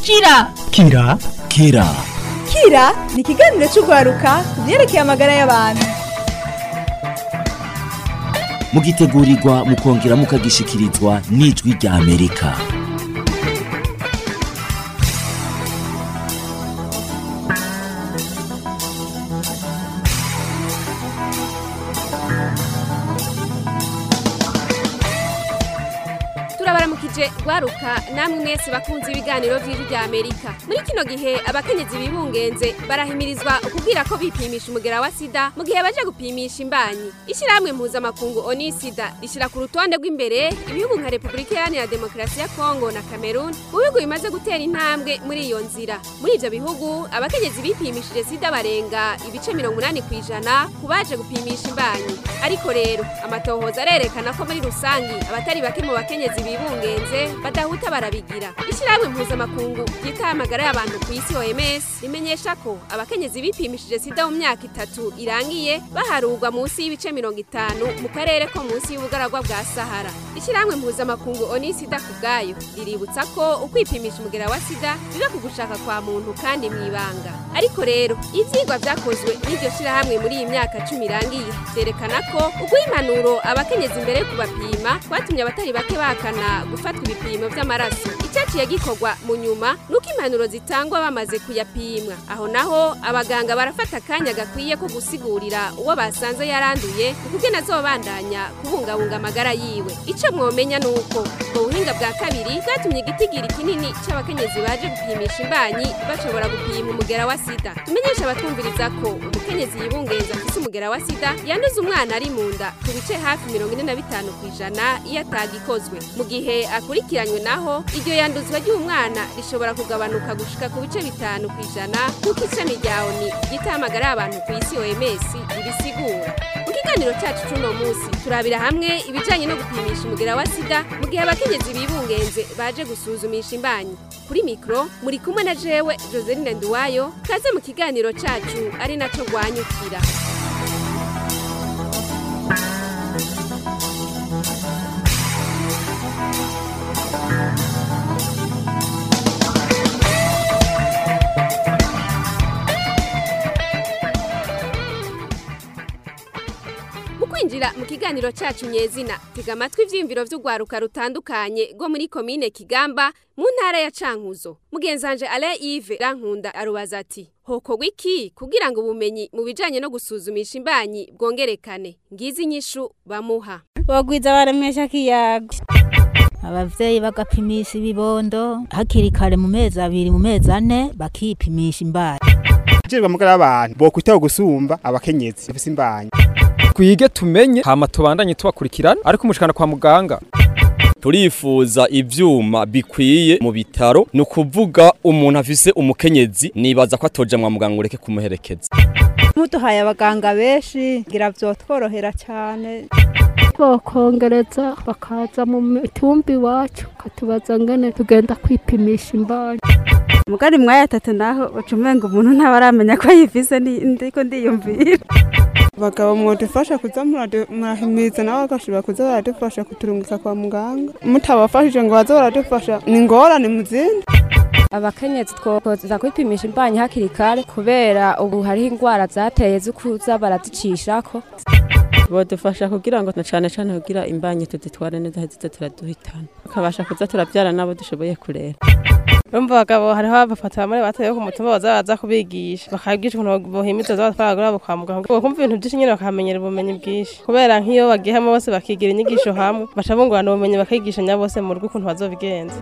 kira kira kira kira ni ikiganiro cy'urwaruka ku byerekeye amagara y'abantu mugitegurirwa mukongera mukagishikirizwa n'ijwi rya amerika turabaramukije rwaruka namwe mwese bakunze ibiganiro by'ijwi rya amerika muri kino gihe abakenyezi bibungenze barahimirizwa kubwira ko bipimisha umugera wa sida mu gihe baje gupimisha imbanyi ishyirahamwe mpuzamakungu oni sida rishyira ku rutonde rw'imbere ibihugu nka repubulika iharanira demokarasi ya kongo na cameroon mu bihugu bimaze gutera intambwe muri iyo nzira muri ibyo bihugu abakenyezi bipimishije sida barenga ibice mirongo inani ku ijana ku baje gupimisha imbanyi ariko rero amatohoza arerekana ko muri rusangi abatari bake mu bakenyezi bibungenze badahuta barabigira ishyirahamwe mpuzamakungu ryitaye amagara y'abantu ku isi oms rimenyesha ko abakenyezi bipimishije sida mu myaka itatu irangiye baharurwa munsi y'ibice mirongo itanu mu karere ko munsi y'ubugaragwa bwa sahara ishyirahamwe mpuzamakungu oni sida ku bwayo riributsa ko ukwipimisha umugera wa sida biba ku gushaka kwa muntu kandi mu ibanga ariko rero ibyigwa byakozwe n'iryo shyirahamwe muri iyi myaka cumi irangiye byerekana ko uguha impanuro abakenyezi imbere yo kubapima kwatumye abatari bake bakana gufatwa ibipimo by'amaraso icyaciye gikorwa mu nyuma ni uko impanuro zitangwa bamaze kuyapimwa aho naho abaganga barafata akanya gakwiye ko gusigurira uwo basanze yaranduye ukugena azobandanya kubungabunga amagara yiwe icyo mwomenya ni uko ubwo buhinga bwa kabiri bwatumye igitigiri kinini cy'abakenyezi baje gupimisha imbanyi bashobora gupima umugera wa sida tumenyesha abatwumviriza ko umukenyezi yibungenza afise umugera wa sida yanduza umwana ari mu nda ku bice hafi mirongo ine na bitanu ku ijana iyo atagikozwe mu gihe akurikiranywe naho iryo yanduzwa ry'umwana rishobora kugabanuka gushika ku bice bitanu ku ijana nk'uko ishami rya oni ryitaye amagara y'abantu ku isi oms ribisigura mu kiganiro cyacu c'uno munsi turabira hamwe ibijanye no gupimisha umugera wa sida mu gihe abakenyezi bibungenze baje gusuzumisha imbanyi kuri mikro muri kumwe na jewe joseline nduwayo kaze mu kiganiro cacu ari naco rwanyukira mu kwinjira mu kiganiro cacu nyezina tega amatwi ivyiyumviro vy'urwaruka rutandukanye rwo muri komine kigamba mu ntara ya cankuzo mugenzanje alain ive rankunda arubaza ati hokorwa iki kugira ngo ubumenyi mu bijanye no gusuzumisha imbanyi bwongerekane ngizi inyishu bamuha bogwiza baremesha kiyago abavyeyi bagapimisha ibibondo hakiri kare mu mezi abiri mu mezi ane bakipimisha imbanyi Jejwe amagara y'abantu bokwitaho gusumba abakenyezi bafise imbanyi twige tumenye hama tubandanye tubakurikirana ariko umushikana kwa muganga turifuza ivyuma bikwiye mu bitaro ni ukuvuga umuntu afise umukenyezi nibaza ko atoja mwa muganga ureke kumuherekeza muduhaye abaganga benshi ngira vyotworohera cyane bokongereza bakaza mu mitumba iwacu katubaza ngene tugenda kwipimisha imbanyi mugari mwaya tatu naho ucumenga umuntu ntaba aramenya ko yifise ndiko ndiyumvira abagabo mwodufasha kuza murahimiriza nawe agashobora kuza baradufasha kuturungika kwa muganga mutabafashije ngo baze baradufasha ni ingorane mu zindi abakenyezi twokoza kwipimisha imbanyi hakiri kare kubera ubu hariho indwara zateye zo kuza barazicishako bodufasha kugira ngo na cane cane kugira imbanyi tuditware neza hezeze turaduhitana tukabasha kuza turavyara nabo dushoboye kurera urumva abagabo hariho abafata bamwe bataye ku mutumba baza baza kubigisha bakabwigisha ukuntu bohimiza batwara abo kwa muganga kumva ibintu byinshi nyine bakamenyera ubumenyi bwinshi kubera nk'iyo bagiye hamwe bose bakigira inyigisho hamwe baca bungurana ubumenyi bakigishanya bose mu rugo ukuntu bazobigenza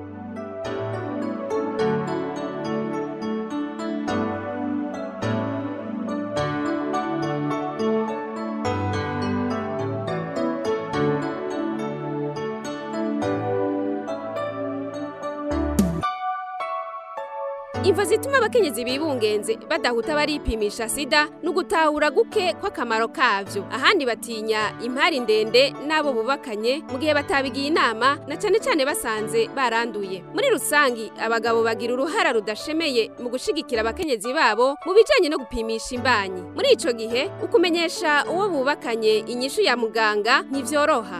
imvo zituma abakenyezi bibungenze badahuta baripimisha sida ni ugutahura guke kw'akamaro kavyo ahandi batinya impari ndende n'abo bubakanye mu gihe batabigiye inama na cane cane basanze baranduye muri rusangi abagabo bagira uruhara rudashemeye mu gushigikira abakenyezi babo mu bijanye no gupimisha imbanyi muri ico gihe ukumenyesha uwo bubakanye inyishu ya muganga ntivyoroha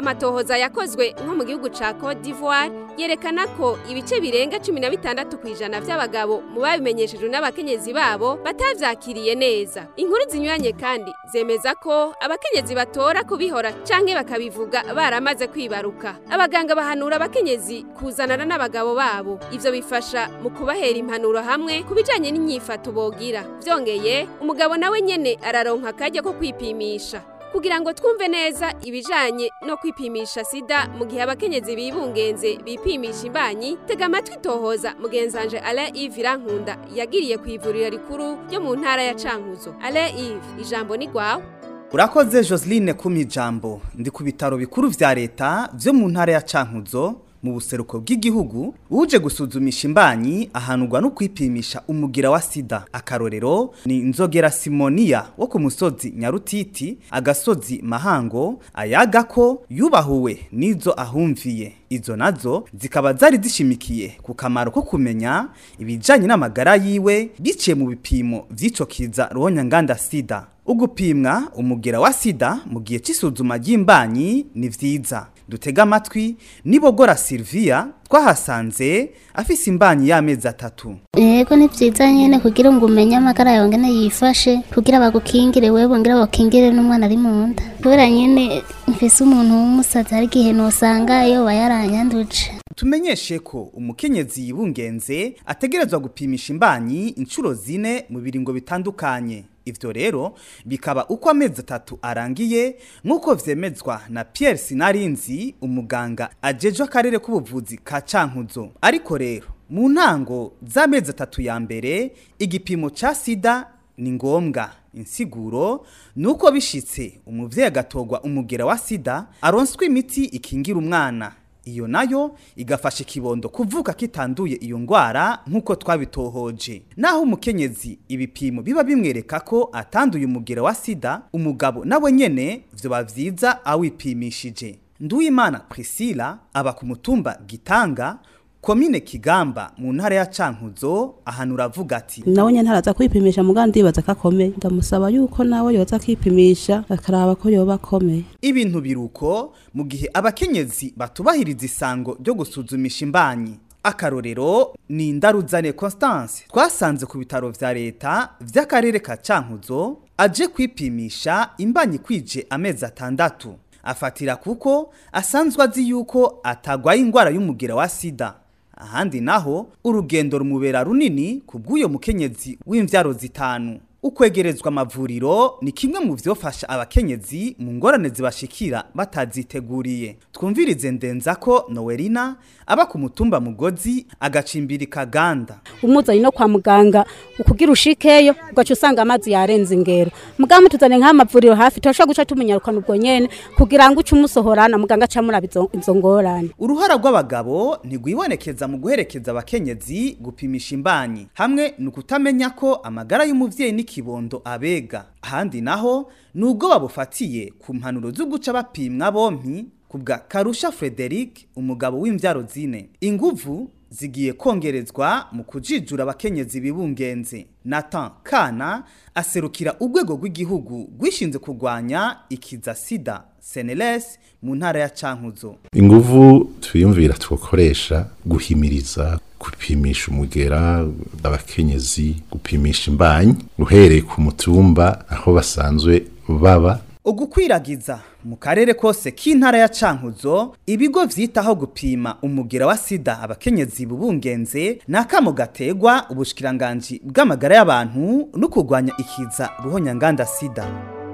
amatohoza yakozwe nko mu gihugu ca Cote d'Ivoire yerekana ko ibice birenga 16 kwijana vy'abagabo mu babimenyeshejwe n'abakenyezi babo batavyakiriye neza inkuru zinyuranye kandi zemeza ko abakenyezi batora kubihora canke bakabivuga baramaze kwibaruka abaganga bahanura abakenyezi kuzanana n'abagabo babo ivyo bifasha mu kubahera impanuro hamwe ku bijanye n'inyifato bogira vyongeye umugabo nawe nyene araronka akaryo ko kwipimisha kugira ngo twumve neza ibijanye no kwipimisha sida mu gihe abakenyezi bibungenze bipimisha imbanyi tega amatwi tohoza mugenzanje Alain Yves Irankunda yagiriye ku ivuriro rikuru ryo mu ntara ya Cankuzo Alain Yves ijambo ni gwawe urakoze Joseline kumijambo ndi ku bitaro bikuru vya leta vyo mu ntara ya Cankuzo mu buseruko bw'igihugu uje gusuzumisha imbanyi ahanurwa no kwipimisha umugira wa sida akarorero ni inzogera simonia wo ku musozi nyarutiti agasozi mahango ayaga ko yubahuwe n'izo ahumviye izo nazo zikaba zari zishimikiye ku kamaro ko kumenya ibijanye n'amagara yiwe biciye mu bipimo vy'ico kiza ruhonyanganda sida ugupimwa umugera wa sida mu gihe c'isuzuma ry'imbanyi ni vyiza dutega amatwi nibogora Silvia twahasanze afise imbanyi y'amezi atatu yego ni vyiza nyene kugira ngo umenye amagara yawe ngene yifashe kugira bagukingire wewe ngira bakingire n'umwana ari mu nda kubera nyene mfise umuntu w'umusazi hari igihe nosanga yoba yaranyanduje tumenyeshe ko umukenyezi yibungenze ategerezwa gupimisha imbanyi inshuro zine mu biringo bitandukanye ivyo rero bikaba uko amezi atatu arangiye nk'uko vyemezwa na Pierre Sinarinzi umuganga ajejwe akarere k'ubuvuzi ka Cankuzo ariko rero mu ntango z'amezi atatu ya mbere igipimo ca sida ni ngombwa insiguro nuko bishitse umuvyeyi agatogwa umugera wa sida aronswa imiti ikingira umwana iyo nayo igafasha ikibondo kuvuka kitanduye iyo ngwara nk'uko twabitohoje naho umukenyezi ibipimo biba bimwereka ko atanduye umugera wa sida umugabo nawe nyene vyoba vyiza awipimishije nduwimana priscilla aba ku mutumba gitanga komine kigamba mu ntara ya cankuzo ahantu uravuga ati nawe nyine ntaraza kwipimisha muganga ndibaza ko akomeye ndamusaba yuko nawe yoza akipimisha akaraba ko yoba akomeye ibintu biruko mu gihe abakenyezi batubahiriza isango ryo gusuzumisha imbanyi akarorero ni indaruzane Constance twasanze ku bitaro vya leta vy'akarere ka Cankuzo aje kwipimisha imbanyi kwije amezi atandatu afatira kuko asanzwe azi yuko atagwaye ingwara y'umugira wa sida ahandi naho urugendo rumubera runini ku bw'uyo mukenyezi w'imvyaro zitanu ukwegerezwa amavuriro ni kimwe mu vyofasha abakenyezi mu ngorane zibashikira bataziteguriye twumvirize ndenza ko Noelina aba ku mutumba mugozi agacimbiri kaganda umuzanye no kwa muganga ukugira ushikeyo ugaca usanga amazi yarenze ingero muganga tuzane nk'amavuriro hafi turashobora guca tumenyarukana ubwo nyene kugira ngo uce umusohorana muganga aca muraba izo izo ngorane uruhara rw'abagabo ntigwibonekeza mu guherekeza abakenyezi gupimisha imbanyi hamwe ni ukutamenya ko amagara y'umuvyeyi n'ikibondo abega ahandi naho nubwo babufatiye ku mpanuro zo guca bapimwa bompi kubwa Karusha Frederic umugabo w'imvyaro zine inguvu zigiye kongerezwa mu kujijura abakenyezi bibungenze Nathan Kana aserukira urwego rw'igihugu rwishinze kurwanya ikiza sida Seneles mu ntara ya Cankuzo inguvu twiyumvira twokoresha guhimiriza gupimisha umugera abakenyezi gupimisha imbanyi uhereye ku mutumba aho basanzwe baba ugukwiragiza mu karere kose k'intara ya Cankuzo ibigo vyitaho gupima umugira wa sida abakenyezi bubungenze nakamo gategwa ubushikiranganje bw'amagara y'abantu no kurwanya ikiza ruhonyanganda sida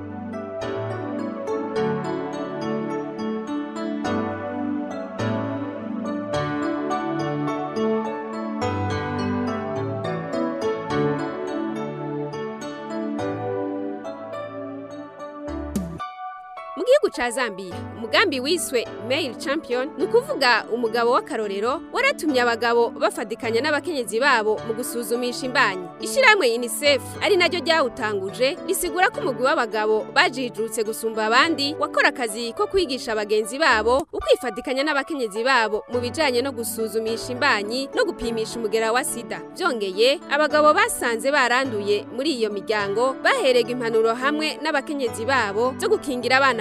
mu gihugu ca Zambia umugambi wiswe Male Champion ni ukuvuga umugabo w'akarorero waratumye abagabo bafadikanya n'abakenyezi babo mu gusuzumisha imbanyi ishyirahamwe UNICEF ari naryo ryawutanguje risigura ko umugwi w'abagabo bajijutse gusumba abandi wakora akazi ko kwigisha abagenzi babo ukwifadikanya n'abakenyezi babo mu bijanye no gusuzumisha imbanyi no gupimisha umugera wa sida byongeye abagabo basanze baranduye muri iyo miryango baherega impanuro hamwe n'abakenyezi babo zo gukingira abana bari mu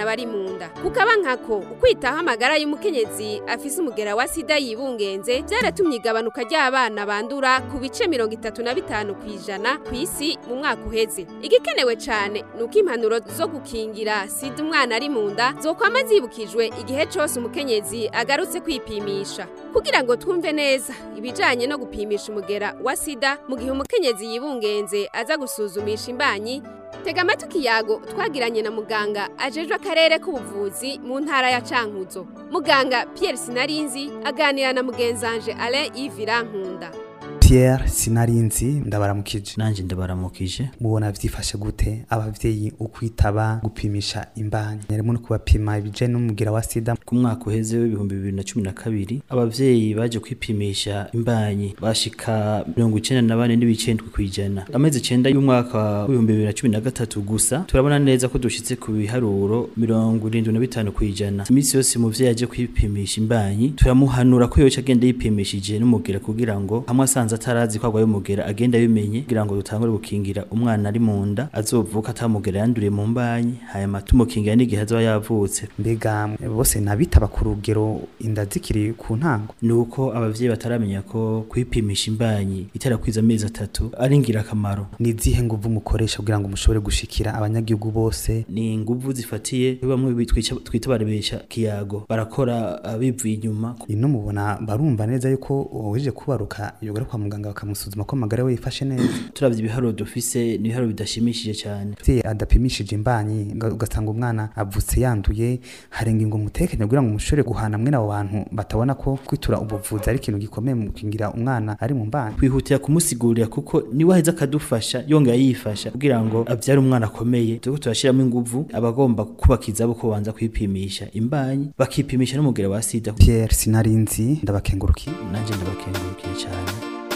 nda kukaba nkako ukwitaho amagara y'umukenyezi afise umugera wa sida yibungenze byaratumye igabanuka ry'abana bandura ku bice mirongo itatu na bitanu ku ijana ku isi mu mwaka uheze igikenewe cyane ni uko impanuro zo gukingira sida umwana ari mu nda zokwama zibukijwe igihe cyose umukenyezi agarutse kwipimisha kugira ngo twumve neza ibijanye no gupimisha umugera wa sida mu gihe umukenyezi yibungenze aza gusuzumisha imbanyi tega amatwi ikiyago twagiranye na muganga ajejwe akarere k'ubuvuzi mu ntara ya cankuzo muganga pierre sinarinzi aganira na mugenzanje alain yves nkunda Pierre sinarinzi ndabaramukije nanje ndabaramukije mubona vyifashe gute abavyeyi ukwitaba gupimisha imbanyi harimo no kubapima ibije n'umugira wa sida ku mwaka uheze w'ibihumbi bibiri na cumi na kabiri abavyeyi baje kwipimisha imbanyi bashika mirongo icenda na bane n'ibicendwe kw'ijana amezi icenda y'umwaka w'ibihumbi bibiri na cumi na gatatu gusa turabona neza ko dushitse ku biharuro mirongo irindwi na bitanu kw'ijana iminsi yose umuvyeyi aje kwipimisha imbanyi turamuhanura ko yoca agenda yipimishije n'umugira kugira ngo hamwe asanze atarazi ko agwaye umugera agenda abimenye kugira ngo dutangure gukingira umwana ari mu nda azovuka atamugera yanduriye mu mbanyi hanyuma tumukingira n'igihe azoba yavutse mbega bose nabitaba ku rugero inda zikiri ku ntango nuko abavyeyi bataramenya ko kwipimisha imbanyi itera kwiza amezi atatu ari ingirakamaro ni izihe nguvu mukoresha kugira ngo mushobore gushikira abanyagihugu bose ni inguvu zifatiye bamwe bitwica- twita barebesha kiyago barakora uh, bivuye inyuma ino mubona barumva neza yuko uwuje kubaruka yogera kwa muganga bakamusuzuma ko amagara we yifashe neza turavye ibiharuro dufise ni ibiharuro bidashimishije cyane umuvyeyi adapimishije imbanyi uga- ugasanga umwana avutse yanduye hari ingingo mutekanya kugira ngo mushobore guhana mwene abo bantu batabona ko kwitura ubuvuzi ari ikintu gikomeye mu gukingira umwana ari mu mbanyi twihutira kumusigurira kuko niwe aheza akadufasha yongera yifasha kugira ngo abyare umwana akomeye turiko turashiramo inguvu abagomba kubakiza abo ko banza kwipimisha imbanyi bakipimisha n'umugera wa sida Pierre sinarinzi ndabakengurukiye nanje ndabakengurukiye cyane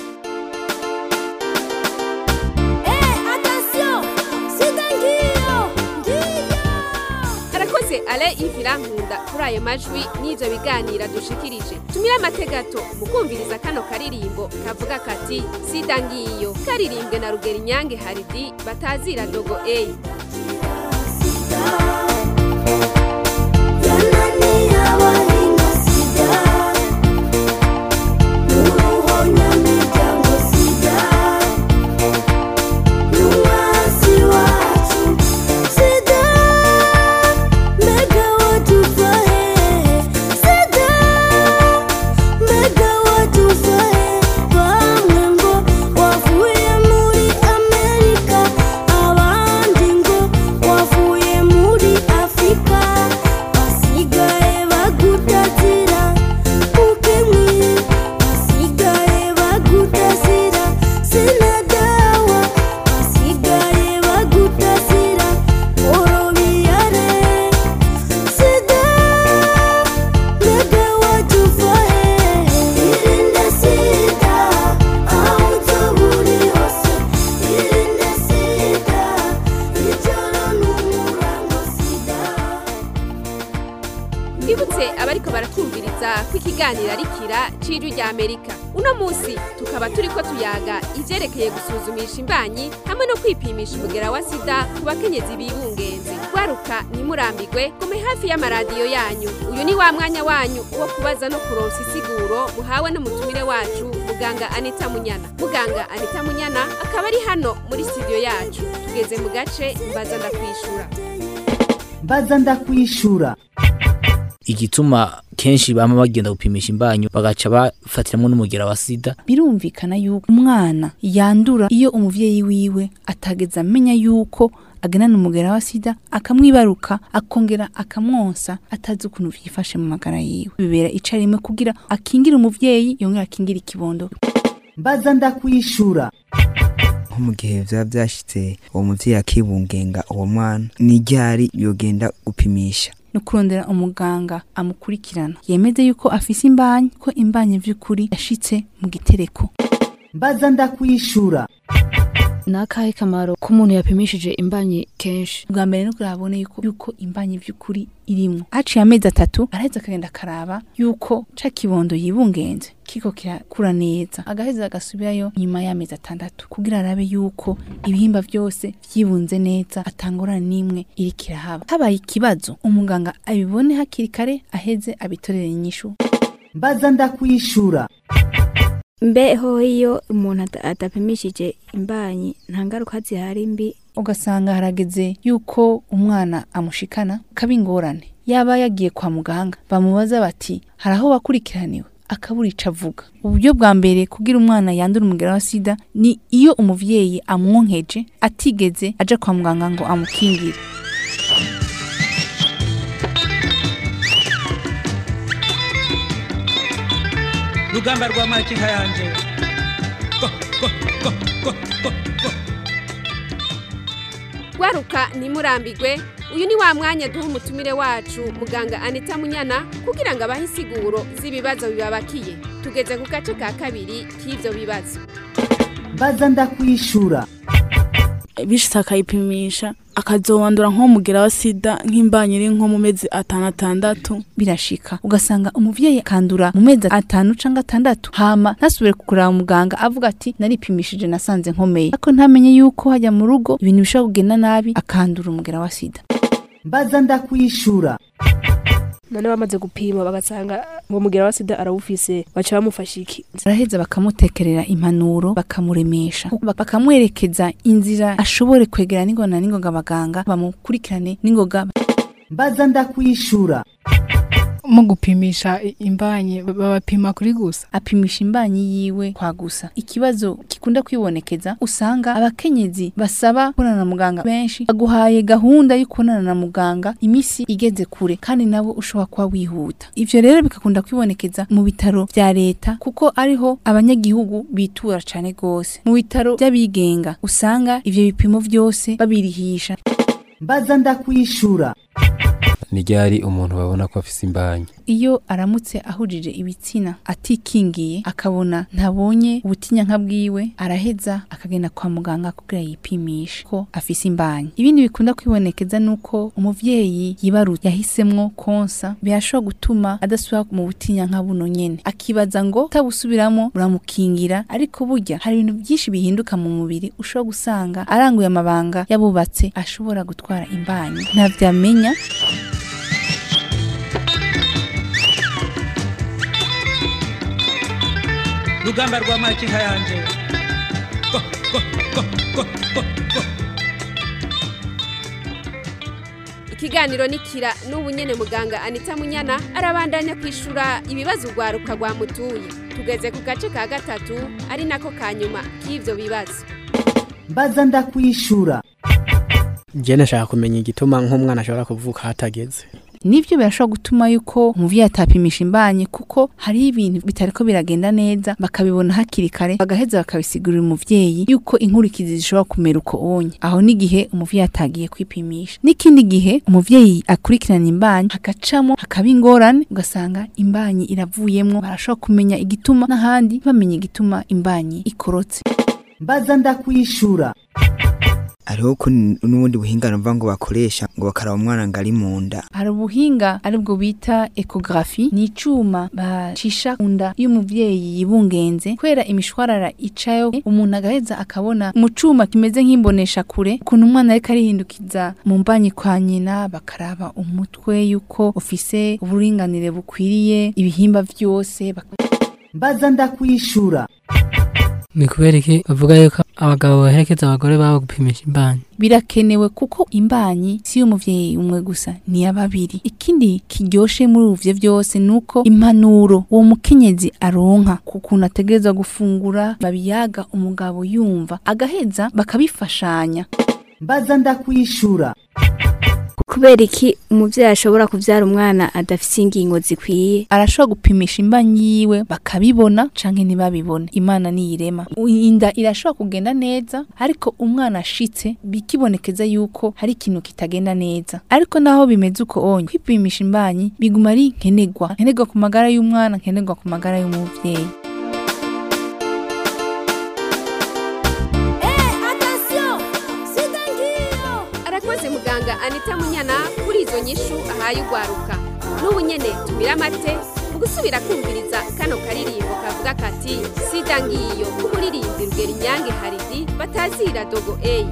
arakoze alain yves nkunda kuri ayo majwi n'ivyo biganira dushikirije tumire amategato mu kumviriza kano karirimbo kavuga kati sida ngiyo karirimbwe na rugeri nyange haridi batazira dogo eyi twibutse abariko baratwumviriza ko ikiganiro ari kira c'ijwi rya amerika uno munsi tukaba turiko tuyaga ivyerekeye gusuzumisha imbanyi hamwe no kwipimisha umugera wa sida ku bakenyezi bibungenze gwaruka ntimurambigwe gume hafi y'amaradiyo yanyu uyu ni wa mwanya wanyu wo kubaza no kuronsa isiguro muhawe n'umutumire wacu muganga anita munyana muganga anita munyana akaba ari hano muri studio yacu tugeze mu gace mbaza ndakwishura mbaza ndakwishura igituma kenshi bama bagenda gupimisha imbanyo bagaca bafatiramo n'umugera wa sida birumvikana yuko umwana yandura iyo umuvyeyi wiwe atageze amenya yuko agenana umugera wa sida akamwibaruka akongera akamwonsa atazi ukuntu vyifashe mu magara yiwe bibera icarimwe kugira akingire umuvyeyi yongera akingire ikibondo mbaza ndakwishura nko mu gihe vyaba vyashitse uwo muvyeyi akibungenga uwo mwana ni ryari yogenda gupimisha no kurondera umuganga amukurikirana yemeze yuko afise imbanyi ko imbanyi vy'ukuri yashitse mu gitereko mbaza ndakwishura ni akahe kamaro k'umuntu yapimishije imbanyi kenshi bwa mbere no kurabone yuko yuko imbanyi by'ukuri irimwo haciye amezi atatu araheza akagenda akaraba yuko ca kibondo yibungenze kiko kirakura neza agaheza agasubirayo nyuma y'amezi atandatu kugira arabe yuko ibihimba byose vyibunze neza atangorana n'imwe iri kirahaba habaye ikibazo umuganga abibone hakiri kare aheze abitorere inyishu mbaza ndakwishura mbeho iyo umuntu ada- adapimishije imbanyi nta ngaruka zihari mbi ugasanga harageze yuko umwana amushikana kaba ingorane yaba yagiye kwa muganga bamubaza bati hari aho wakurikiraniwe akabura ico avuga uburyo bwa mbere kugira umwana yandura umugera wa sida ni iyo umuvyeyi amwonkeje atigeze aja kwa muganga ngo amukingire rugamba rwa makinka yanje gwaruka ntimurambigwe uyu ni wa mwanya duha umutumire wacu muganga anita munyana kugira ngo abahe insiguro z'ibibazo bibabakiye tugeze ku gace ka kabiri k'ivyo bibazo mbaza ndakwishura bishitse akayipimisha akazowandura nk'umugera wa sida nk'imbanyi iri nko mu mezi atanu atandatu birashika ugasanga umuvyeyi akandura mu mezi atanu canke atandatu hama ntasubire kuraba muganga avuga ati naripimishije nasanze nkomeye ariko ntamenye yuko hajya mu rugo ibintu bishobora kugenda nabi akandura umugera wa sida mbaza ndakwishura none bamaze gupima bagasanga ngo mugera wa sida arawufise baca bamufasha iki baraheza bakamutekerera impanuro bakamuremesha bak- bakamwerekeza inzira ashobore kwegera n'ingoga n'ingoga abaganga bamukurikirane n'ingoga mbaza ndakwishura mu gupimisha i- imbanyi babapima kuri gusa apimisha imbanyi yiwe kwa gusa ikibazo gikunda kwibonekeza usanga abakenyezi basaba kubonana na muganga benshi aguhaye gahunda yo kubonana na muganga imisi igeze kure kandi nabo ushobora kuba wihuta ivyo rero bigakunda kwibonekeza mu bitaro vya leta kuko ariho abanyagihugu bitura cane gose mu bitaro vy'abigenga usanga ivyo bipimo vyose babirihisha mbaza ndakwishura ni ryari umuntu babona ko afise imbanyi iyo aramutse ahujije ibitsina atikingiye akabona ntabonye ubutinyanka bwiwe araheza akagenda kwa muganga kugira yipimishe ko afise imbanyi ibindi bikunda kwibonekeza nuko umuvyeyi yibarutse yahisemwo konsa birashobora gutuma adasubira mu butinyanka buno nyene akibaza ngo utabusubiramo uramukingira ariko burya hari ibintu byinshi bihinduka mu mubiri ushobora gusanga aranguye amabanga yabubatse ashobora gutwara imbanyi ntavyamenya rugamba rwa makinka yanje ikiganiro nikira n'ubu nyene muganga anita munyana arabandanya kwishura ibibazo ugwaruka rwamutuye tugeze ku gace ka gatatu ari nako ka nyuma k'ivyo bibazo mbaza ndakwishura njye nashaka kumenya igituma nk'umwana ashobora kuvuka hatageze nivyo birashobora gutuma yuko umuvyeyi atapimisha imbanyi kuko hariho ibintu bitariko biragenda neza bakabibona hakiri kare bagaheza bakabisigurira umuvyeyi yuko inkurikizi zishobora kumera uko onye aho n'igihe umuvyeyi atagiye kwipimisha n'ikindi gihe umuvyeyi akurikirana imbanyi hagacamo hakaba ingorane ugasanga imbanyi iravuyemwo barashobora kumenya igituma n'ahandi bamenya igituma imbanyi ikorotse mbaza ndakwishura hariho ko n- n'ubundi buhinga numva ngo bakoresha ngo bakaraba umwana ngo ari mu nda hari ubuhinga aribwo bita ekografi ni icuma bacisha ku nda y'umuvyeyi yibungenze kubera imishwarara icayo umuntu agaheza akabona mu cuma kimeze nk'imbonesha kure ukuntu umwana ariko arihindukiza mu mbanyi kwa nyina bakaraba umutwe yuko ufise uburinganire bukwiriye ibihimba vyose bak- mbaza ndakwishura ni kubera iki bavuga yuko abagabo baherekeza abagore babo gupimisha imbanyi birakenewe kuko imbanyi si y'umuvyeyi umwe gusa ni ya babiri ikindi kiryoshe muri uvyo vyose nuko impanuro uwo mukenyezi aronka ku kuntu ategerezwa gufungura babiyaga umugabo yumva agaheza bakabifashanya mbaza ndakwishura kubera iki umuvyeyi ashobora kuvyara umwana adafise ingingo zikwiye arashobora gupimisha imbanyi yiwe bakabibona canke ntibabibone imana niyirema inda irashobora kugenda neza ariko umwana ashitse bikibonekeza yuko hari ikintu kitagenda neza ariko naho bimeze uko onye kwipimisha imbanyi biguma ari nkenerwa nkenerwa ku magara y'umwana nkenerwa ku magara y'umuvyeyi inyishu ahaye ugwaruka n'ubu nyene tumira amate mu gusubira kumviriza kano karirimbo kavuga kati sida ngiyo k'umuririmbyi rugero inyange haridi batazira dogo eyi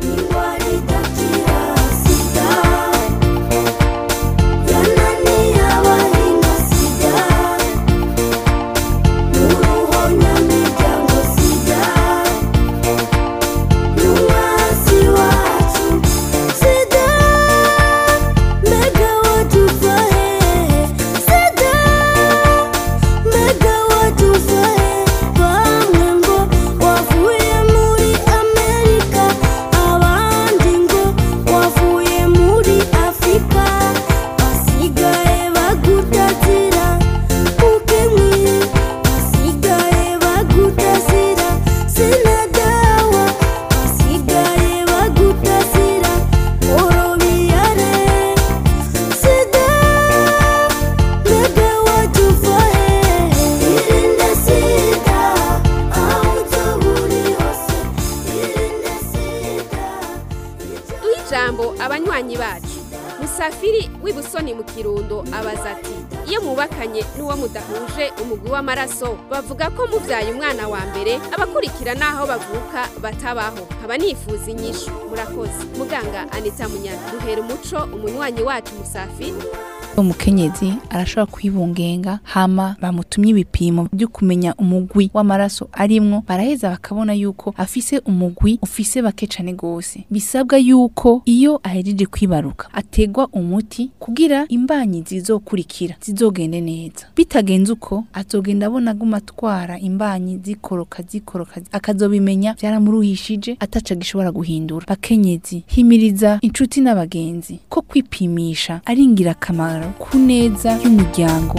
duhe ijambo abanywanyi bacu musafiri w'ibusoni mu kirundo abaza ati iyo mubakanye n'uwo mudahuje umugwi w'amaraso bavuga ko mubyaye umwana wa mbere abakurikira n'aho bavuka batabaho nkaba nifuza inyishu murakoze muganga anita munyana duhera umuco umunywanyi wacu musafiri umukenyezi arashobora kwibungenga hama bamutumye ibipimo byo kumenya umugwi w'amaraso arimwo baraheza bakabona yuko afise umugwi ufise bake cane gose bisabwa yuko iyo ahejeje kwibaruka ategwa umuti kugira imbanyi zizokurikira zizogende neza bitagenze uko azogenda abona aguma atwara imbanyi zikoroka zikoroka akazobimenya byaramuruhishije ataca gishobora guhindura bakenyezi himiriza inshuti n'abagenzi ko kwipimisha ari ingirakamaro ku neza y'umuryango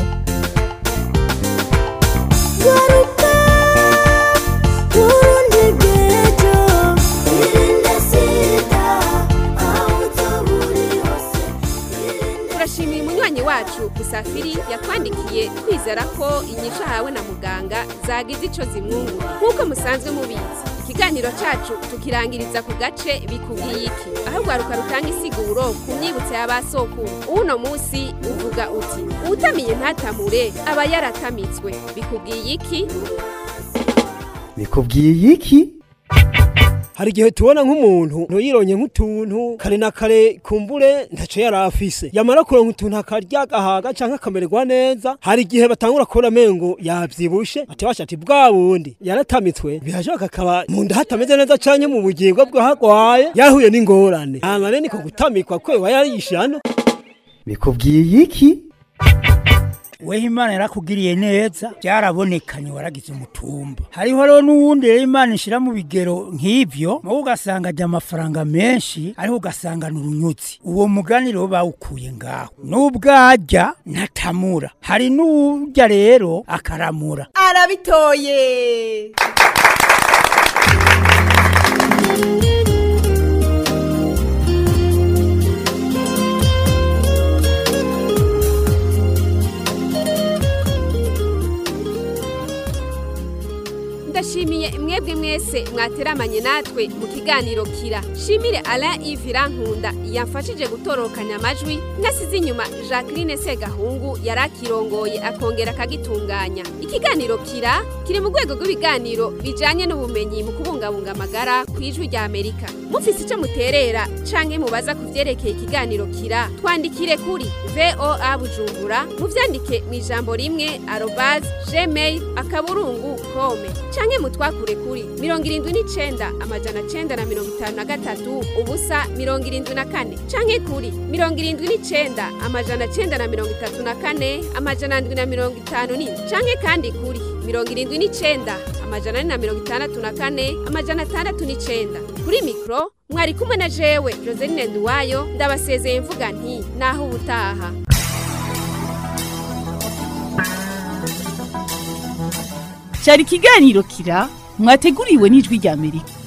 turashimiye umunywanyi wacu musafiri yatwandikiye twizera ko inyishu ahawe na muganga zagize ico zimwungura nk'uko musanzwe mubizi ikiganiro cacu tukirangiriza ku gace bikubwiye iki aho rwaruka rutanga isiguro ku myibutso y'abasokuru uno musi uvuga uti uwutamiye ntatamure aba yaratamitswe bikubwiye iki bikubwiye iki hari igihe tubona nk'umuntu ntuyironye nk'utuntu kare na kare kumbure ntaco yari afise yamara kuronka utuntu akarya agahaga canke akamererwa neza hari igihe batangura kubona amengo yavyibushe ati basha ati bwa bundi yaratamitswe birashoboka akaba mu nda hatameze neza canke mu bugingo bwe hagwaye yahuye n'ingorane hama rero niko gutamikwa kwe yarishana bikubwiye iki weho imana yarakugiriye neza byarabonekanye waragize umutumba hariho rero n'uwundi rero imana ishyira mu bigero nk'ibyo wowe ugasanga ajya amafaranga menshi ariko ugasanga ni urunyutsi uwo mugani rero bawukuye ngaho n'ubwajya ntatamura hari n'ujya rero akaramura arabitoye ndashimiye mwebwe mwese mwateramanye natwe mu kiganiro kira shimire Alain Yves Irankunda yamfashije gutorokanya amajwi nasize inyuma Jacqueline Segahungu yarakirongoye akongera akagitunganya ikiganiro kira kiri mu rwego rw'ibiganiro bijanye n'ubumenyi mu kubungabunga amagara ku ijwi rya Amerika mufise ico muterera canke mubaza ku vyerekeye ikiganiro kira twandikire kuri VOA Bujumbura muvyandike mu ijambo rimwe arobase gmail akaburungu kome canke mutwakure kuri mirongo irindwi n'icenda amajana cenda na mirongo itanu na gatatu ubusa mirongo irindwi na kane canke kuri mirongo irindwi n'icenda amajana cenda na mirongo itatu na kane amajana ndwi na mirongo itanu n'indwi canke kandi kuri mirongo irindwi n'icenda amajana ane na mirongo itandatu na kane amajana atandatu n'icenda kuri mikro mwari kumwe na jewe joseline nduwayo ndabasezeye mvuga nti naho ubutaha cyari ikiganiro kira mwateguriwe n'ijwi rya amerika